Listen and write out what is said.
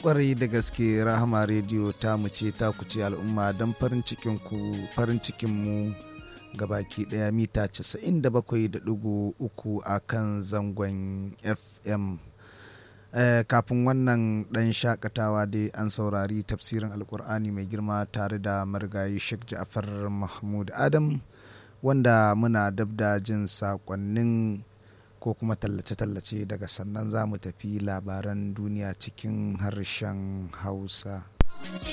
kwarai da gaske rahama rediyo ta mu ce ta ku ce al'umma don farin cikin ku farin cikin mu gabaki daya mita 97.3 a kan zangon fm eh, kafin wannan dan shakatawa dai an saurari tafsirin alkur'ani mai girma tare da marigayi sheikh ja'far mahmud adam wanda muna dab da jin sakonnin ko kuma tallace-tallace daga sannan za mu tafi labaran duniya cikin harshen hausa